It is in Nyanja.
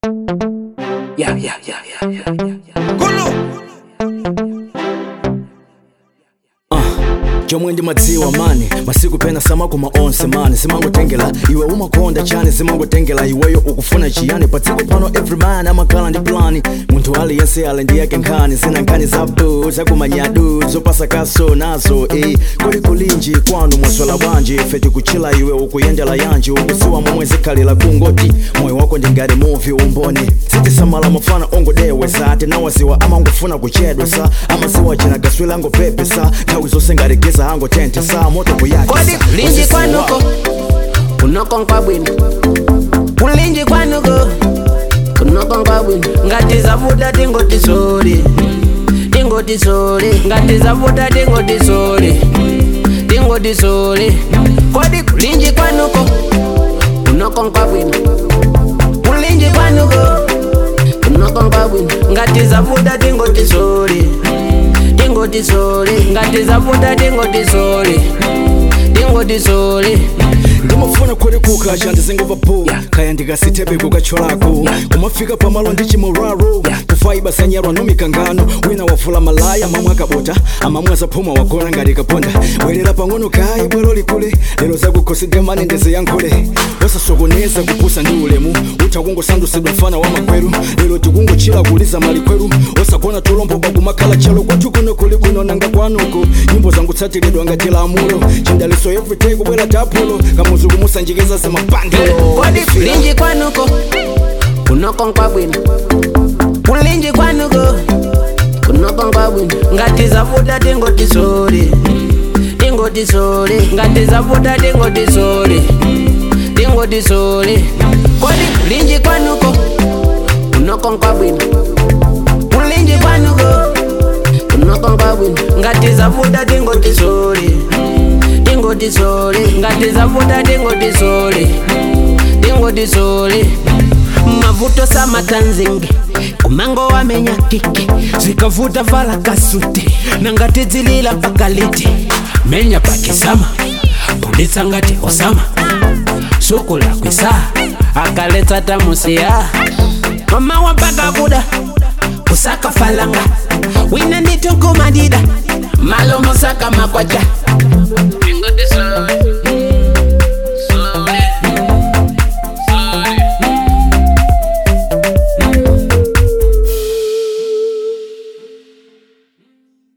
Yeah, yeah, yeah, yeah, yeah, yeah. yeah. chomwe ndi madziwa mani masiku pena samako maonse mani simangotengela iwe umakonda chani simangotengela iweyo ukufuna chiyani pa dziko pano every man amakhala ndi plani munthu aliyense ali ndi yake nkhani zina nkhani zabdu zakumanyadu zopasa kaso nazo e kuli kulinji kwanu mwaswela bwanji ife tikuchila iwe ukuyendela yanji ukuziwa momwe zikhalira kungoti moyo wako ndi ngati muvi umboni sitisamala mafana ongodewesa tinawaziwa amangofuna kuchedwa sa amaziwa china gaswila angopepesa nthawi zonse ngati geza angotente sa moto kuyaki kodi kulinji kwanuko kunokonkwa bwino kulinji kwanuko kunokonkwa bwino ngati zavuta tingoti sori tingoti sori ngati zavuta tingoti sori tingoti sori kodi kulinji kwanuko kunokonkwa bwino kulinji kwanuko kunokonkwa bwino ngati zavuta tingoti sori tingoti sori ngati zavuta tingoti sori tingoti sori ndimafuna kuti kukacha ndizingova po kaya ndikasitepe kukacholako kumafika pamalo ndi chimoraro kufaiba sanyarwa no mikangano wina wavula malaya mamwe akabota amamwe azaphuma wagona ngati kaponda bwerera pang'ono kayi bwero likule lero zakukhosidwe mane ndiziyankhule wasasokoneza kupusa ndi ulemu utha kungosandusidwa mfana wa makweru lero tikungochira kuliza malikweru osagona tulombo pakumakhala chalo kwathu kuno kuli bwino nanga kwanuko nyimbo zangu tsatiridwa ngati lamulo chindaliso everyday kubwera tapulo kamuzu kumusanjikeza zamapandelo kodi kulinji kwanuko kunokonkwa bwino kulinji kwanuko kunokonkwa bwino ngati zavuta tingoti sori tingoti sori ngati zavuta tingoti sori tingoti sori kodi kulinji kwanuko kunokonkwa bwino kulinji kwanuko kunokonkwa bwino ngati zavuta tingoti sori tingoti sori ngati zavuta tingoti sori tingoti sori mavuto samatanzingi kumango wamenya kiki zikavuta vala kasute nangati dzilila pakaliti menya pakisama pulitsa ngati osama sukula kwisa akaletsa tamusiya mama wapaka kuda kusaka falanga wina nditukumadida malo mosaka makwaja